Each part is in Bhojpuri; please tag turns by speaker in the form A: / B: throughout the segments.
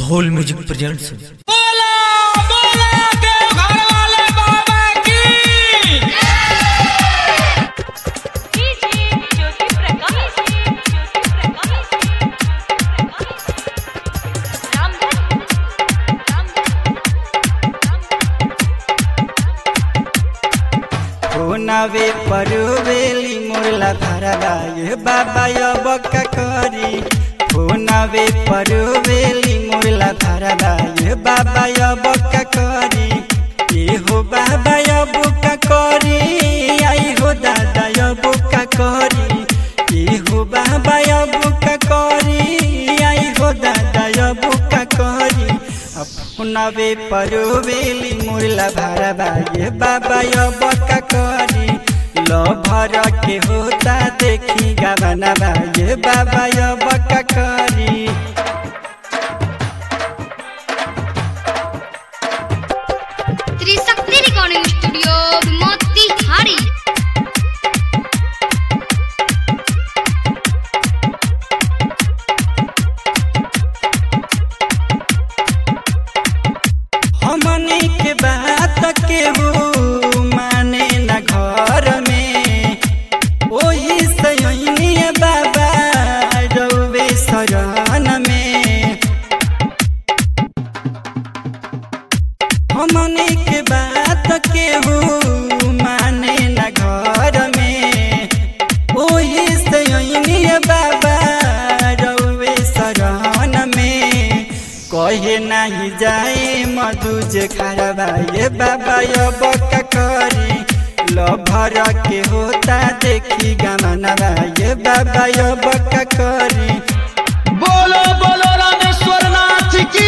A: ढोल म्यूजिक प्रेजेंट्स
B: बोला बोला देव घर वाले बाबा की
C: डीजे ज्योति प्रकाश ज्योति प्रकाश रामधन
D: फोनवे परुवेली मुरला भरवा ये बाबा अब का करी फोनवे परुवेली मुरला भरवा ये बाबा अब का करी ये हो बाबा अब का करी आई हो दादा अब का करी ये हो बाबा अब का करी आई हो दादा अब का करी अपनवे परुवेली मुरला भरवा ये बाबा अब का करी लो भर के होता देखी गवना ये बाबा अब का करी
E: त्रिशक्ति रिकॉर्डिंग स्टूडियो मोतीहारी
D: हमने के बात के वो माने न घर में ओही सयोनी बाबा रौवे शरण में हमने के बात के वो माने न घर में ओही सयोनी बाबा रौवे शरण में कहे नहीं जाए मधु जे खरबा ये बाबा अब का करी लो भर के होता देखी गमनवा ये बाबा अब का करी
B: बोलो बोलो रामेश्वर नाथ की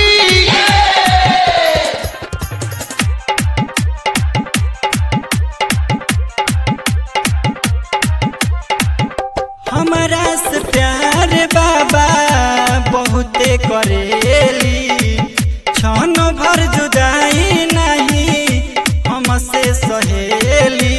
D: हमारा से प्यार बाबा बहुते करेली क्षण भर जुदाई नहीं हमसे सहेली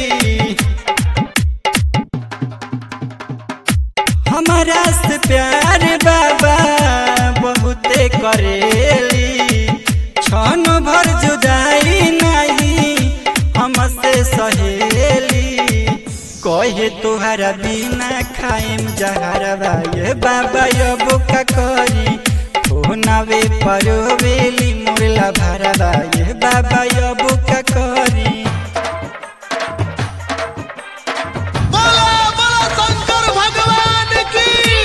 D: हमारा से प्यार बाबा बहुते करेली क्षण भर जुदाई नहीं हमसे सहेली कहे तुहरा बिना खाएम जहरवा ये बाबा अब का करी फोनवे परोवेली मुरला भरवा ये बाबा अब का करी
B: बोलो बोलो शंकर भगवान की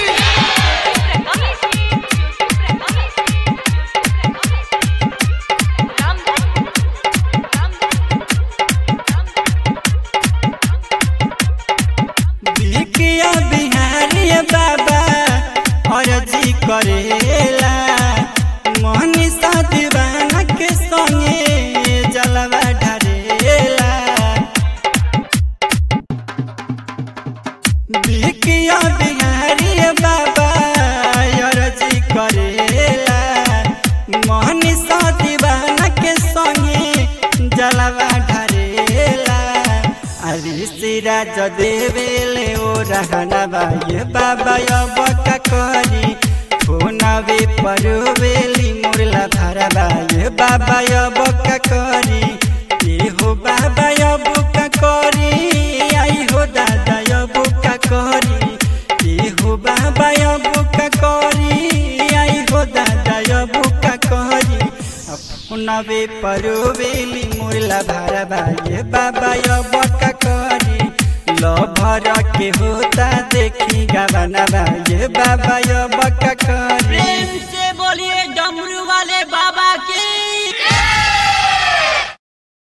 D: बिकिया बिहारी बाबा अरजी करेला मनीषा दीवाना के संगे जलवा ढरेला बिकिया बिहारी बाबा अरजी करेला मनीषा दीवाना के संगे जलवा ढरेला अरे सिराज देवेले ओ रहना ये बाबा अब का करी फोनवे परुवेली मुरला भरवा ये बाबा अब का करी ये हो बाबा अब का करी आई हो दादा अब का करी ये हो बाबा अब का करी आई हो दादा अब का करी अपनवे परुवेली मुरला भरवा ये बाबा अब का करी लो भर के होता देखी गवनवा ये बाबा अब का करी